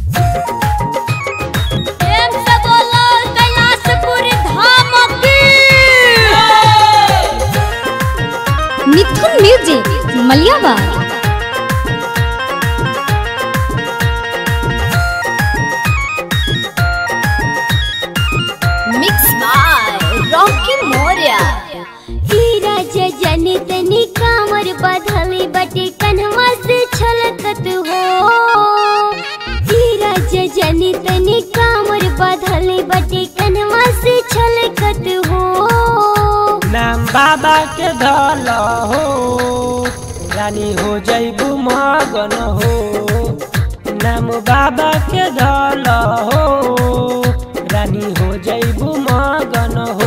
प्रेम से बोलो कैलाशपुरी धाम की Mithun music Maliyabag mix by Rocky Maurya हीरा जनी तनी कामर बधली बटे कन्हवा से छलकत हो हीरा जनी तनी कामर बधली बटे कन्हवा से छलकत हो नाम बाबा के धल हो रानी हो जैबू मगन हो नाम बाबा के धल हो रानी हो जैबू मगन हो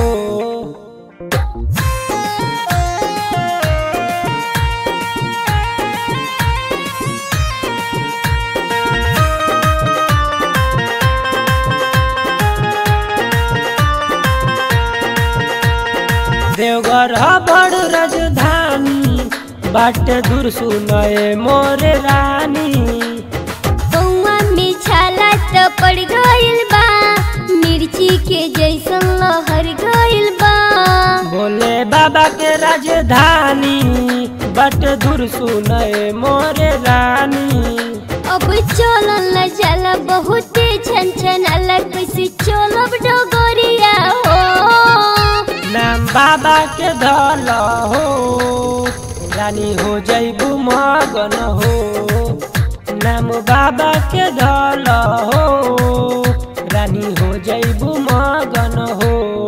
देवघर ह बड़ राजधानी बाटे दूर सुनए मोरे रानी बउआ में छाला त पड़ गइल बा मिर्ची के जैसन लहर गइल बा भोले बाबा के राजधानी बाटे दूर सुनए मोरे रानी अब चलल न जाला बहुते छन छन अलग कैसे चलब डगरिया हो नाम बाबा के धल हो रानी हो जैबू मगन हो नाम बाबा के धल हो रानी हो जैबू मगन हो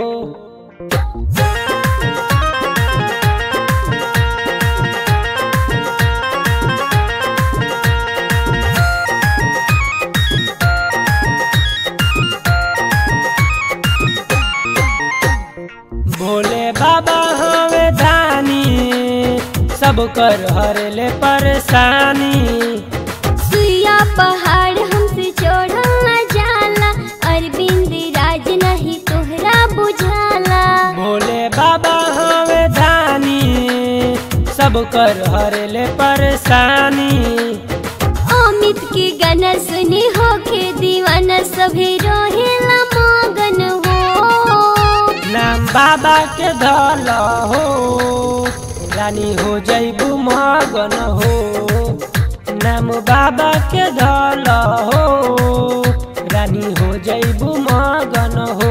भोले बाबा हवे दानी सब कर हरले परेशानी सुइया पहाड़ हमसे चढ़ल न जाला अरविंद राज नहीं तोहरा बुझाला भोले बाबा हवे दानी सब कर हरले परेशानी अमित के गाना सुनी होके दीवाना सभी रहेला मगन हो नाम बाबा के धल हो रानी हो जैबू मगन हो नाम बाबा के धल हो रानी हो जैबू मगन हो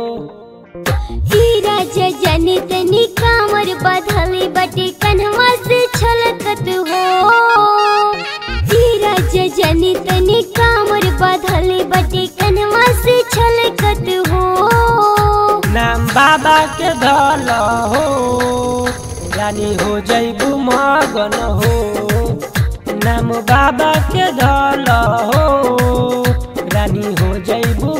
हीरा जनी तनी कामर बधली बटे कन्हवा से छलकत हो हीरा जनी तनी कामर बधली बटे कन्हवा से छलकत हो नाम बाबा के धल हो रानी हो जैबू मगन हो नाम बाबा के धल हो रानी हो जैबू